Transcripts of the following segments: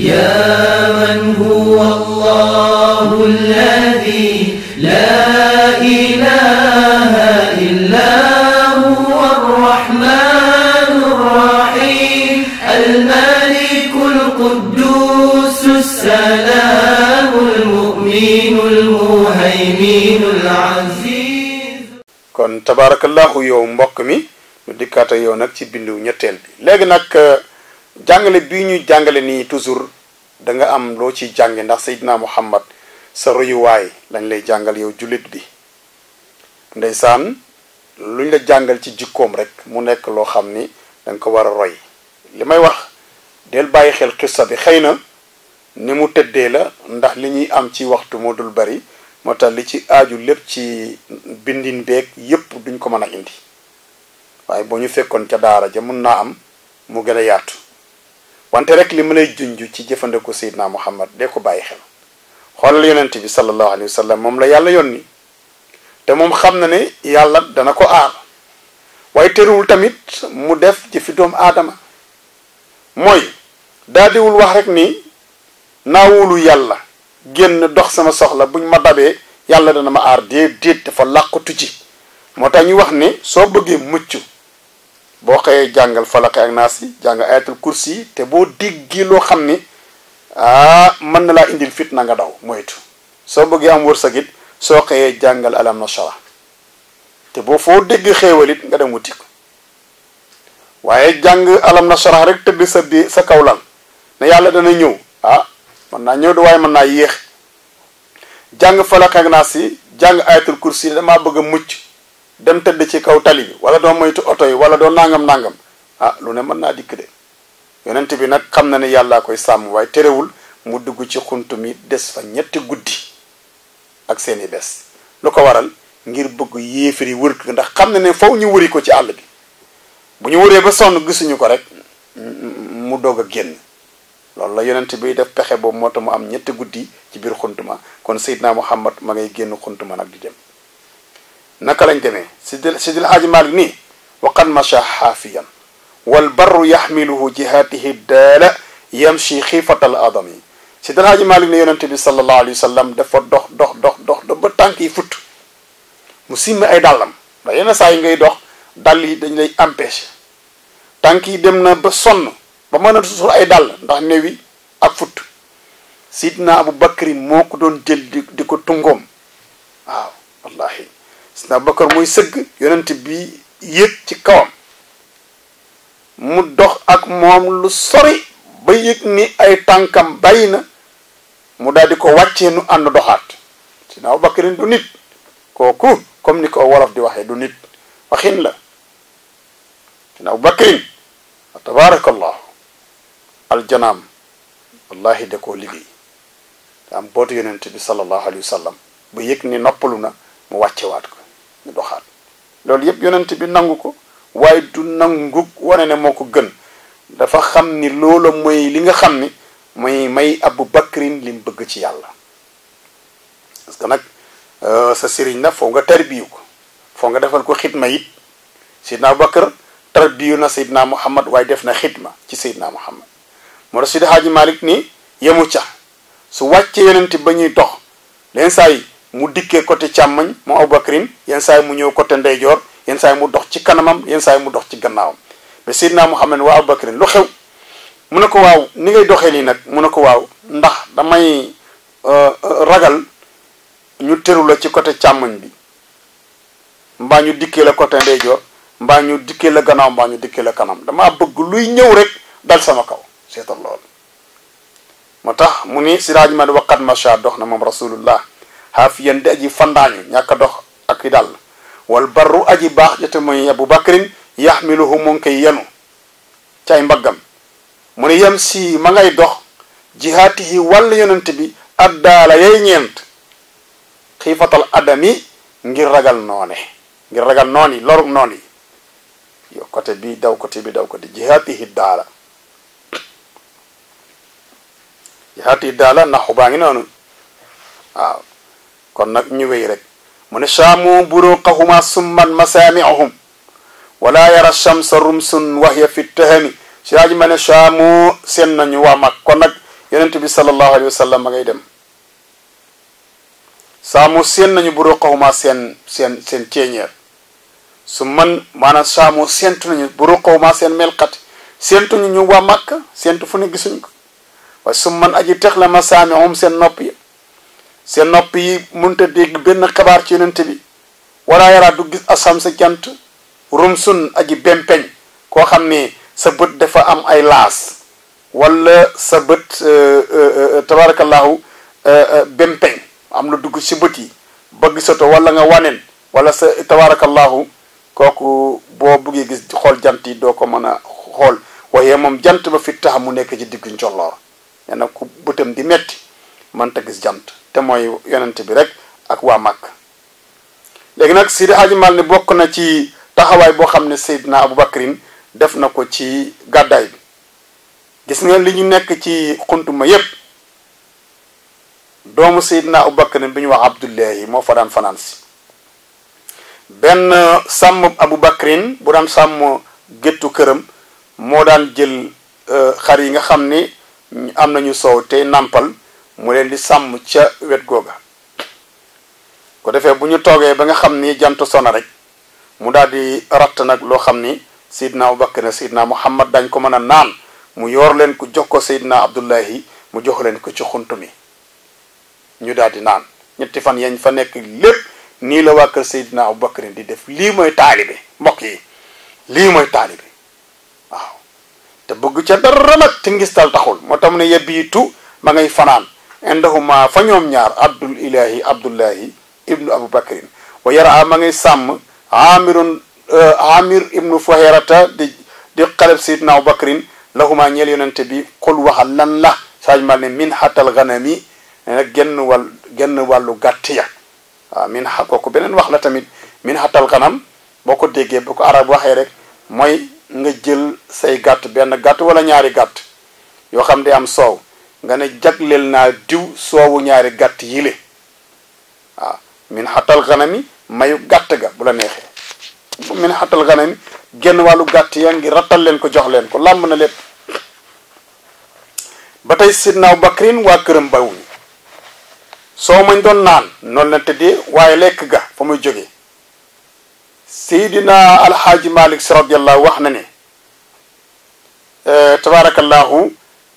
يا من هو الله الذي لا إله إلا هو الرحمن الرحيم الملك القدوس السلام المؤمن المهيمن العزيز kon tabarakallahu yow mbokk mi ñu dikkaata yow nag ci bindu ñetteel bi léegi nag jàngale bii ñuy jàngale nii toujours da nga am loo ciy jànge ndax Seydina Muhammad sa royuwaay lañ lay jàngal yow jullit bi ndeysaan luñ la jàngal ci jikkoom rek mu nekk loo xam ni da nga ko war a roy li may wax del bàyyi xel xissa bi xëy na ni mu tëddee la ndax li ñuy am ci waxtu moo dul bari moo tax li ci aaju lépp ci bindin beeg yépp duñ ko mën a indi waaye boo ñu fekkoon ca daara ja mun naa am mu gën a yaatu wante rek li ma lay junj ci jëfandiku Seydina Muhammad de ko bàyyi xel xoolal yonent bi sallallahu alayhi wa sallam moom la yàlla yónni te moom xam na ne yàlla dana ko aar waaye terewul tamit mu def ci fi doomu aadama mooy daadiwul wax rek ni naawulu yàlla génn dox sama soxla buñ ma dabee yàlla dana ma aar déet déet dafa làqatu ci moo tax ñu wax ne soo bëggee mucc boo xëyee jàngal falaqe ak naas yi jàng ayatul kursi yi te boo déggee loo xam ni ah mën na laa indil fit na nga daw moytu soo bëggee am wërsëg it soo xëyee jàngal alam nasara te boo foo dégg xéewal it nga dem wuti ko waaye jàng alam nasara rek tëdd sa bi sa kaw lal ne yàlla dana ñëw ah mën naa ñëw de waaye mën naa yéex jàng falaq ak naas yi jàng ayatul kursi yi damaa bëgg a mucc dem tëdd ci kaw tali bi wala doo moytu oto yi wala doo nangam nangam ah lu ne mën naa dikk de yonent bi nag xam na ne yàllaa koy sàmm waaye terewul mu dugg ci xunt mi des fa ñetti guddi ak seeni bés lu ko waral ngir bëgg yéefari wër ko ndax xam na ne faw ñu wëri ko ci àll bi bu ñu wëree ba sonn gisuñu ko rek mu doog a génn loolu la yonent bi def pexe boobu moo tax mu am ñetti guddi ci biir xuntuma kon Seydina Muhammad ma ngay génn xuntuma nag di dem naka lañ demee sidil sidil haaji Maalik nii waqad macha xaafiyan wal barru yaxmiluhu jihaatihi daala yamshi xiifatal adami sidil haaji Maalik ne yonent bi sallallahu alayhi wa sallam dafa dox dox dox dox dox ba tànk yi futt mu simmi ay dàllam ndax yenn saa yi ngay dox dàll yi dañ lay empêché tànk yi dem na ba sonn ba mën a sol ay dàll ndax newi ak futt sidna abu bakrin moo ko doon jël di di ko tungoom waaw wallahi sidna abu bakar muy sëgg yonent bi yéeg ci kawam mu dox ak moom lu sori ba yëg ni ay tànkam bàyyi na mu daal di ko wàccee nu ànd doxaat sidna abu bakrin du nit kooku comme ni ko wolof di waxee du nit waxin la sidna abu bakrin tabaarakallahu aljanaam wallahi da koo liggéey te am bootu yonent bi sallallahu alayhi wa sallam ba yëg ni noppalu na mu wàccewaat ko ñu doxaat loolu yëpp yonent bi nangu ko waaye du nangu wane ne moo ko gën dafa xam ni loola mooy li nga xam ni mooy may abu bakrin li mu bëgg ci yàlla parce que nag sa sëriñ na foo nga tarbiyu ko foo nga defal ko xidma it sidna abu bakar tarbiyu na Seydina Muhammad waaye def na xidma ci Seydina Muhammad moo tax Sidi Haaji Malik ni yemu ca su wàccee yonent ba ñuy dox leen saa yi mu dikkee côté càmmoñ mu Abubakrin yenn saa yi mu ñëw côté ndeyjoor yenn saa yi mu dox ci kanamam yenn saa yi mu dox ci gannaawam mais Seydina Muhammad waa Abubakrin lu xew mu ne ko waaw ni ngay doxee nii nag mu ne ko waaw ndax damay ragal ñu tëru la ci côté càmmoñ bi mbaa ñu dikkee la côté ndeyjoor mbaa ñu dikkee la gannaaw mbaa ñu dikkee la kanam damaa bëgg luy ñëw rek dal sama kaw seetal loolu moo tax mu ni siraaj man waqat macha dox na moom rasulullah xaafiyan di aji fandaañu ñàkk a dox ak i dàll wal barru aji baax jate mooy abu bakrin yaxmiluhu mu ngi koy yenu ci ay mbaggam mu ne yem si ma ngay dox jihaatihi wàll yonent bi addaala yay ñeent xiifatal adami ngir ragal noone ngir ragal noon yi lorug noon yi yo côté bi daw côté bi daw côté jihaatihi daala jihaatihi daala naxu baa ngi noonu waaw kon nag ñu wéy rek mu ne saamu buruqahuma summan masaamiahum wala yara shamsa rumsun wahya fi tahami si aaji ma ne saamu seen nañu waa mag kon nag yonent bi sallallahu alayhi wa sallam ma ngay dem saamu seen nañu bu ruqawma seen seen seen ceeñeer su man maanaam saamu séentu nañu bu ruqawma seen melxat séentuñu ñu waa màkk séentu fu ne gisuñ ko waaye su man aji tex la ma saami moom seen nopp yi seen nopp yi mënta dégg benn xabaar ci yonent bi wala yaraa du gis asam sa jant rum sun aji bempeñ koo xam ne sa bët dafa am ay laas wala sa bët tabarakallahu bempeñ am lu dugg ci bët yi ba gisatoo wala nga waneen wala sa tabarakallahu kooku boo buggee gis xool jant yi doo ko mën a xool waaye moom jant ba fi tax mu nekk ci diggu njolloor nee na ku bëtam di metti mënta gis jant te mooy yonent bi rek ak waa màkk léegi nag Sidi Hadji Mal ne bokk na ci taxawaay boo xam ne Seydina Aboubacrin def na ko ci gàddaay bi gis nga li ñu nekk ci xuntuma yépp doomu Seydina Aboubacrin bi ñu wax Abdullahi moo fa daan fanaan si benn sàmm Aboubacrin bu daan sàmm géttu këram moo daan jël xar yi nga xam ni am nañu soow te nàmpal mu leen di sàmm ca wet googa ko defee bu ñu toogee ba nga xam ni jant sona rek mu daal di ratt nag loo xam ni Seydina Abubakar ne Seydina Muhammad dañ ko mën a naan mu yor leen ko jox ko Seydina Abdullahi mu jox leen ko ci xunt mi ñu daal di naan ñetti fan yañ fa nekk lépp nii la waa kër Seydina Abubakar di def lii mooy taalibe mbokk yi lii mooy taalibe waaw te bëgg ca dara nag te ngistal taxul moo tax mu ne yebbiitu ma ngay fanaan indahuma fa ñoom ñaar abdul ilahi abdullahi ibnu abubakrin wa yara ma ngay sàmm amirun amir ibnu fuhayrata di di xaleb sayidna abubakrin lahuma ñeel yonente bi xul waxal lan la saaj mal ne min xatal ganami ne genn wàll genn wàllu gàtt ya waaw min xa kooku beneen wax la tamit min xatal ganam boo ko déggee bu ko arab waxee rek mooy nga jël say gàtt benn gàtt wala ñaari gàtt yoo xam ne am soow nga ne jagleel naa diw soowu ñaari gàtt yile waaw min xatal ganami mayu gàtt ga bu la neexee min xatal ganami genn wàllu gàtt ya ngi rattal leen ko jox leen ko làmb na lépp ba tey sidna Abubakrin waa këram bawuñu soo mañ doon naan noonu la tëddee waaye lekk ga fa muy jógee seydina alxaaji malik si radiallahu wax na ne tabaarakallahu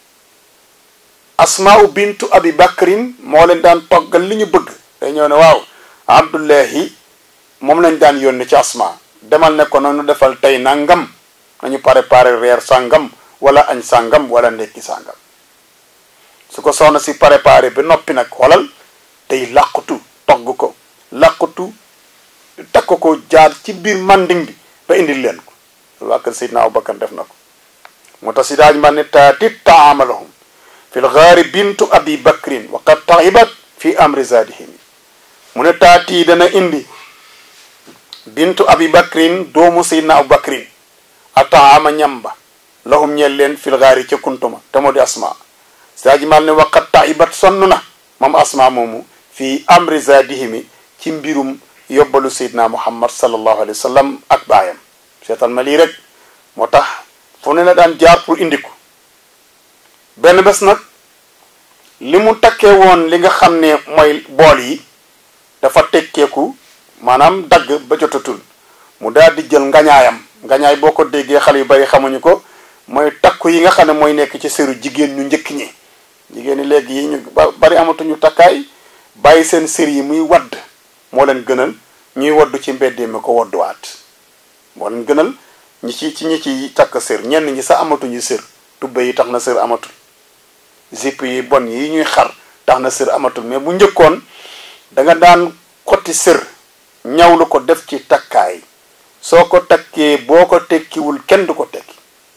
asmaau bintu abi bakrin moo leen daan toggal li ñu bëgg day ñëw ne waaw abdullahi moom lañ daan yónni ci asma demal ne ko noonu defal tey nangam nañu préparé reer sàngam wala añ sàngam wala ndekki sàngam su ko soxna si préparé ba noppi nag xoolal tey làqutu togg ko làqutu takk ko jaar ci biir manding bi ba indil leen ko loolu waa kër Seydina Abubakar def na ko moo tax si daaj ma ne taati taamalahum fi lgaari bintu abi bakrin wa qad taxibat fi amri zadihim mu ne taati dana indi bintu abi bakrin doomu Seydina Abubakrin a taama ñamba lahum ñeel leen fi lgaari ca kuntuma te moo di asma si daaj mal ne wa qad taxibat sonn na moom asma moomu fi amri zadihimi ci mbirum yóbbalu seydina muhammad sallallahu alayhi wa sallam ak baayam seetal ma lii rek moo tax fu ne la daan jaar pour indi ko benn bés nag li mu takkee woon li nga xam ne mooy bool yi dafa tekkeeku maanaam dagg ba jotatul mu daal di jël ngañaayam ngañaay boo ko déggee xale yu bari xamuñu ko mooy takku yi nga xam ne mooy nekk ci sëru jigéen ñu njëkk ñi jigéen ñi léegi yi ñu bari amatuñu takkaay bàyyi seen sër yi muy wadd moo leen gënal ñuy waddu ci mbeddee mi ko wadduwaat moo leen gënal ñi ci ci ñi ci takk sër ñenn ñi sax amatuñu sër tubbe yi tax na sër amatul zipp yi bon yi ñuy xar tax na sër amatul mais bu njëkkoon da nga daan xotti sër ñawlu ko def ci takkaay soo ko takkee boo ko tekkiwul kenn du ko tekki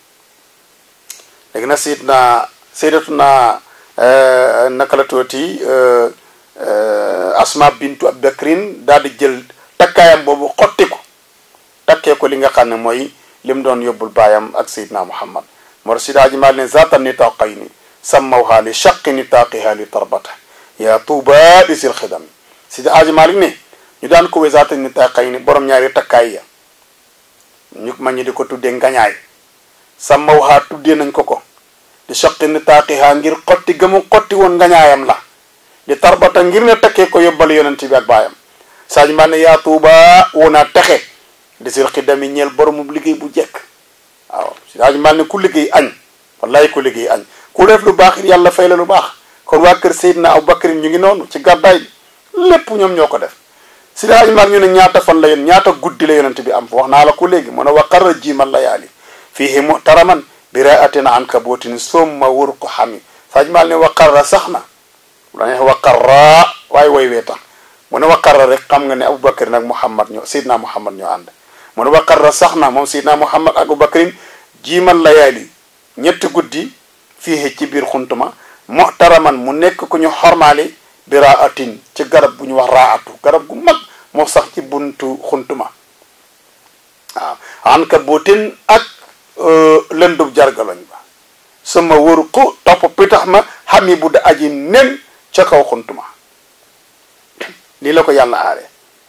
léegi na siit naa séydatu naa naka la tooti asma bintu abubakrin daal di jël takkaayam boobu xotti ko takkee ko li nga xam ne mooy lim doon yóbbul baayam ak sayidna muhammad moo si daaji maal ne zata nitaqayni sammawha li shaqi nitaqiha li tarbata ya tuuba li sil xidam si daaji maalik ne ñu daan ko we zata nitaqayni borom ñaari takkaay ya ñu ma ñu di ko tuddee ngañaay sammawha tuddee nañ ko ko di soqi ni taaqihaa ngir xotti gëmu xotti woon ngañaayam la di tarbata ngir ne takkee ko yóbbal yonent bi ak baayam saaj maa ne yaa tuuba wonaa texe di sil xidami ñeel boromum liggéey bu jekk waaw saaj maa ne ku liggéey añ wallahi ku liggéey añ ku def lu baax yàlla fay la lu baax kon waa kër Seydina Abubakar ñu ngi noonu ci gàddaay lépp ñoom ñoo ko def si daaj maar ñu ne ñaata fan la yéen ñaata guddi la yonent bi am wax naa la ko léegi mu ne wa qarra jiimal layaali fiihi muhtaraman biraatin an kabotin somma wër ko xami saaj maal ne wa qarra sax na la neex wa qarra waaye way wee tax mu ne wa qarra rek xam nga ne Abubakar nag Muhammad ñoo Seydina Muhammad ñoo ànd mu ne wa qarra sax na moom Seydina Muhammad ak Abubakarin jiimal layaali ñetti guddi fii ci biir xuntuma muhtaraman mu nekk ku ñu xormaali bi raatin ci garab bu ñu wax raatu garab gu mag moo sax ci buntu xuntuma waaw an ka bootin ak lëndub jargaloñ ba sama wëru ko topp pitax ma xam yi bu da aji nen ca kaw xuntuma lii la ko yàlla aare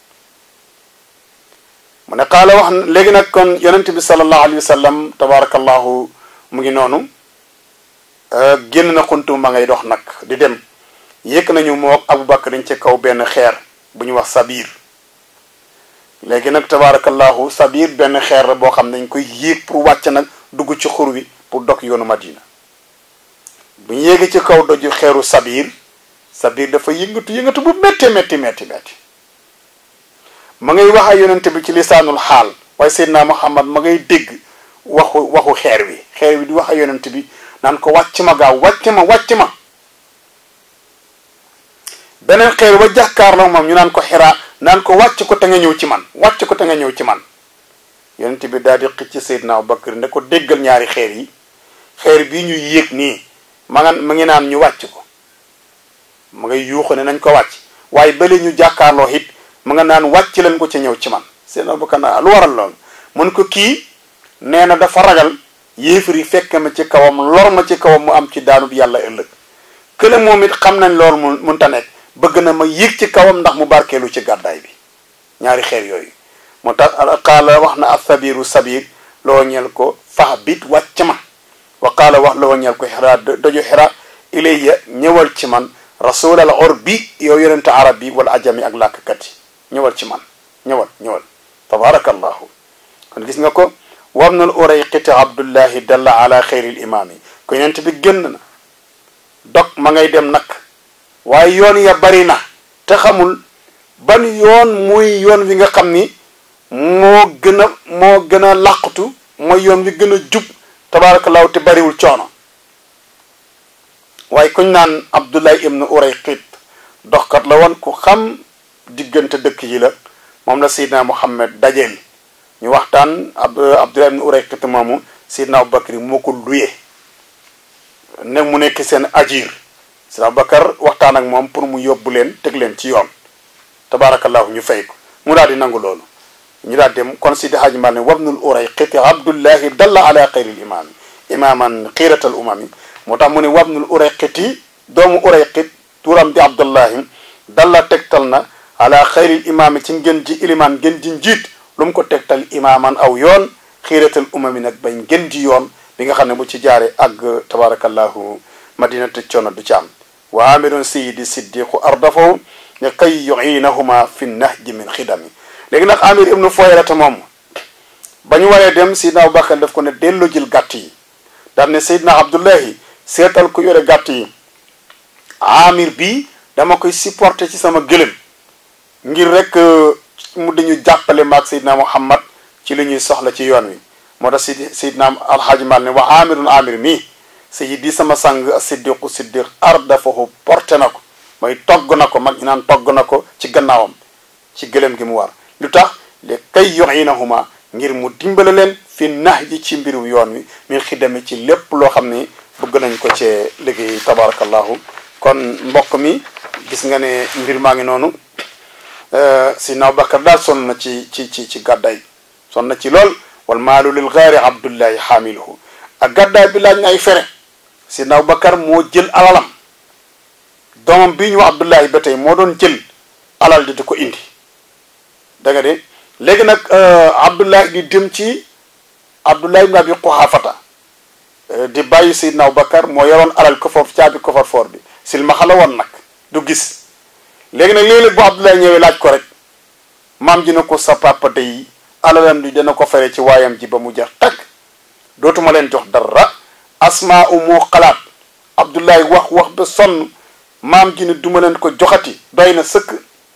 mu ne xaala wax léegi nag kon yonent bi sallallahu alayhi wa sallam tabarakallahu mu ngi noonu génn na xuntuma ma ngay dox nag di dem yëkk nañu moo Abubakar dañ ci kaw benn xeer bu ñu wax sabiir léegi nag tabaarakallahu sabiir benn xeer la boo xam ne dañ koy yéeg pour wàcc nag dugg ci xur wi pour dog yoonu Madina bu ñu yéegee ci kaw doju xeeru sabiir sabiir dafa yëngatu yëngatu bu métti métti métti métti ma ngay wax ak yonent bi ci lisaanul xaal waaye Seydina Muhammad ma ngay dégg waxu waxu xeer wi xeer wi di wax ak yonent bi naan ko wàcc ma gaaw wàcc ma wàcc ma beneen xeer ba jàkkaarloo moom ñu naan ko xiraa naan ko wàcc ko te nga ñëw ci man wàcc ko te nga ñëw ci man yonent bi daal di xëcc Seydina Abubakar ne ko déggal ñaari xeer yi xeer bii ñu yéeg nii ma nga ma ngi naan ñu wàcc ko ma ngay yuuxu ne nañ ko wàcc waaye bële ñu jàkkaarloo it ma nga naan wàcc leen ko ci ñëw ci man Seydina Abubakar na lu waral loolu mun ko kii nee na dafa ragal yéefar yi fekk ma ci kawam lor ma ci kawam mu am ci daanub yàlla ëllëg kële moom it xam nañ loolu mu munta nekk bëgg na ma yéeg ci kawam ndax mu barkeelu ci gàddaay bi ñaari xeer yooyu moo tax qaala wax na asabiru sabir loo ñeel ko fax bit wàcc ma wa qaala wax loo ñeel ko xira doju xira ilayya ñëwal ci man rasul al urbi yow yonente arab bi wala ajami ak làkkat yi ñëwal ci man ñëwal ñëwal tabarakallahu kon gis nga ko wabnul urayqiti abdullahi dalla ala xayril imaami ko yonent bi génn na dog ma ngay dem nag waaye yoon ya bari na te xamul ban yoon muy yoon wi nga xam ni moo gën a moo gën a làqutu mooy yoon wi gën a jub tabaarakallaahu te bariwul coono waaye kuñ naan abdullahi ibnu urayqit doxkat la woon ku xam diggante dëkk yi la moom la seydina muhammad dajeel ñu waxtaan ab abdullahi ibnu urayqit moomu seydina abubakar moo ko luye ne mu nekk seen ajir seydina abubakar waxtaan ak moom pour mu yóbbu leen teg leen ci yoon tabaarakallahu ñu fay ko mu daal di nangu loolu ñu daal dem kon sidi haaji mal ne wabnul urayqit abdullahi dalla ala xayril imaami imaaman xiiratal umami moo tax mu ne wabnul urayqiti doomu urayqit turam di abdullahi dalla tegtal na ala xayril imaami ci ngën ji ilimaan ngën ji njiit lu mu ko tegtal imaaman aw yoon xiiratal umami nag bañ ngën ji yoon bi nga xam ne bu ci jaare ak tabarakallahu madinatu coono du ci am wa amirun sayidi siddiqu ardafahu ne kay yuinahuma fi nahji min xidami léegi nag amir ibnu foyrata moom ba ñu waree dem sidna abubakar daf ko ne delloo jël gàtt yi daan ne seydna abdullahi seetal ku yore gàtt yi amir bi dama koy supporter ci sama gëlëm ngir rek mu dañu jàppale maag seydna muhammad ci li ñuy soxla ci yoon wi moo tax sidi seydna alxaaji mal ne wa amirun amir mi sayidi sama sang siddiqu siddiq ardafahu porté na ko mooy togg na ko mag ñu naan togg na ko ci gannaawam ci gëlëm gi mu war lu tax le kay yuinahuma ngir mu dimbale leen fi nax ji ci mbiru yoon wi min xidami ci lépp loo xam ni bëgg nañ ko cee liggéey tabarakallahu kon mbokk mi gis nga ne mbir maa ngi noonu sidna Abubakar daal sonn na ci ci ci ci gàddaay sonn na ci lool wal maalu lil gaari abdullahi xaamiluhu ak gàddaay bi laaj na ay fere sidna Abubakar moo jël alalam doomam bii ñu wax abdullahi ba tey moo doon jël alal di di ko indi da nga de léegi nag abdullahi di dem ci abdullahi ibn abi quhaafata di bàyyi Seydina Abubakar moo yoroon alal kofor caabi kofor foor bi silmaxa la woon nag du gis léegi nag léeg-léeg bu Abdoulaye ñëwee laaj ko rek maam ji na ko sa papa day alalam di dana ko fere ci waayam ji ba mu jeex takk dootuma leen jox dara asmaa u moo xalaat Abdoulaye wax wax ba sonn maam ji ne duma leen ko joxati doy na sëkk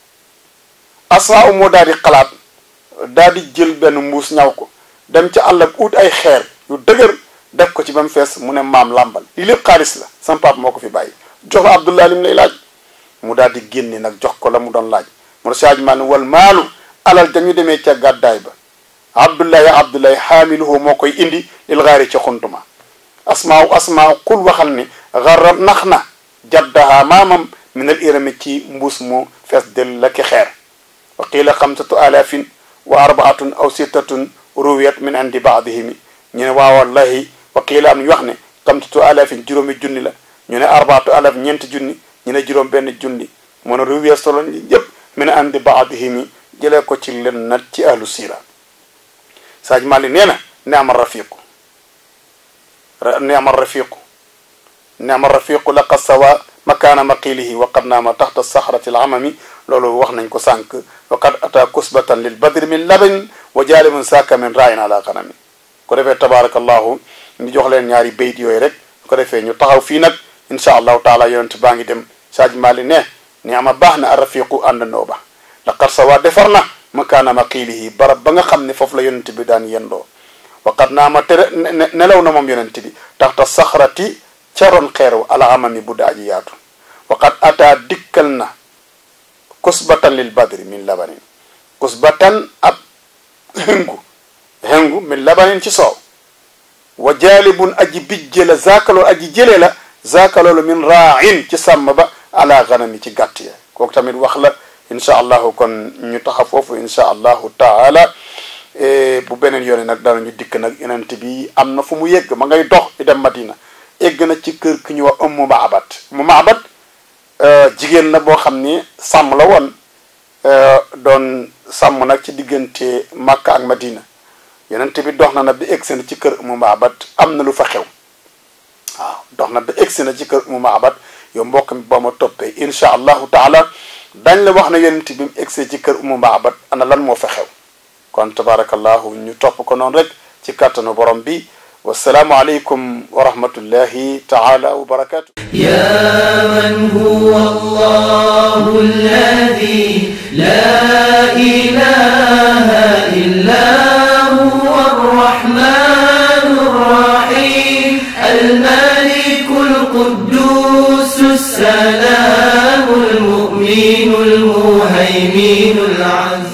asmaa u moo daal di xalaat daal di jël benn mbuus ñaw ko dem ci àll ak ut ay xeer yu dëgër def ko ci ba mu fees mu ne maam làmbal lii lépp xaalis la sama papa moo ko fi bàyyi jox la Abdoulaye lim lay laaj mu daal di génne nag jox ko la mu doon laaj mu ne saaj maa ne wal maalu alal dañu demee ca gàddaay ba Abdoulaye Abdoulaye xaamiluhu moo koy indi lil gaari ca xuntuma asmaaw asmaaw xul waxal ni xarab nax na jaddaha maamam minal irami ci mbuus mu fees del la ki xeer wa qiila xamsatu alafin wa arbaatun aw sittatun ruwiyat min indi baadihimi ñu ne waa wallahi wa qiila am ñu wax ne xamsatu alafin juróomi junni la ñu ne arbaatu alaf ñeenti junni ñu ne juróom benn junni mu ne ruwiyat solo yëpp min indi baadihimi jëlee ko ci len nat ci ahlu sira saaj mali nee na neama rafiqu neama rafiqu neama rafiqu laqad sawa makaana maqilihi wa qad naama taxta saxrati alamami loolu wax nañ ko sànq wa qad ata kusbatan lil badri min laban wa jaalimun saaka min raayin ala xanami ko defee tabarakallahu ñu jox leen ñaari bayt yooyu rek ko defee ñu taxaw fii nag insha allahu taala yonent baa ngi dem saaj mali ne neama baax na a rafiqu àndandoo ba laqad sawa defar na makaana maqilihi barab ba nga xam ne foofu la yonent bi daan yendoo waqat naa ma tere nelaw na moom yonent bi taxta saxrati caroon xeeru alaamami bu daaji yaatu waqat ataa dikkal na kusbatan lil badri min labanin kusbatan ab hëngu hëngu min labanin ci soow wa jaalibun aji bijje la zaakaloolu aji jëlee la zaakaloolu min raain ci sàmm ba ala ganami ci gàtt ya kooku tamit wax la incha allahu kon ñu taxa foofu incha allahu taala bu beneen yoone nag danañu dikk nag yonent bi am na fu mu yegg ma ngay dox di dem Madina egg na ci kër ki ñu wax Ummu Maabat Ummu Maabat jigéen la boo xam ni sàmm la woon doon sàmm nag ci diggante Makka ak Madina yonent bi dox na na bi egg na ci kër Ummu Maabat am na lu fa xew waaw dox na bi egg na ci kër Ummu Maabat yow mbokk mi ba ma toppee incha allahu taala dañ la wax na yonent bi mu egsee ci kër Ummu Maabat ana lan moo fa xew kon tabarakallahu ñu topp ko noonu rek ci kàttanu borom bi wasalaamu aleykum wa rahmatullahi taala wa barakatu يا من هو الله الذي لا إله إلا هو الرحمن الرحيم الملك القدوس السلام المؤمن المهيمن العزيز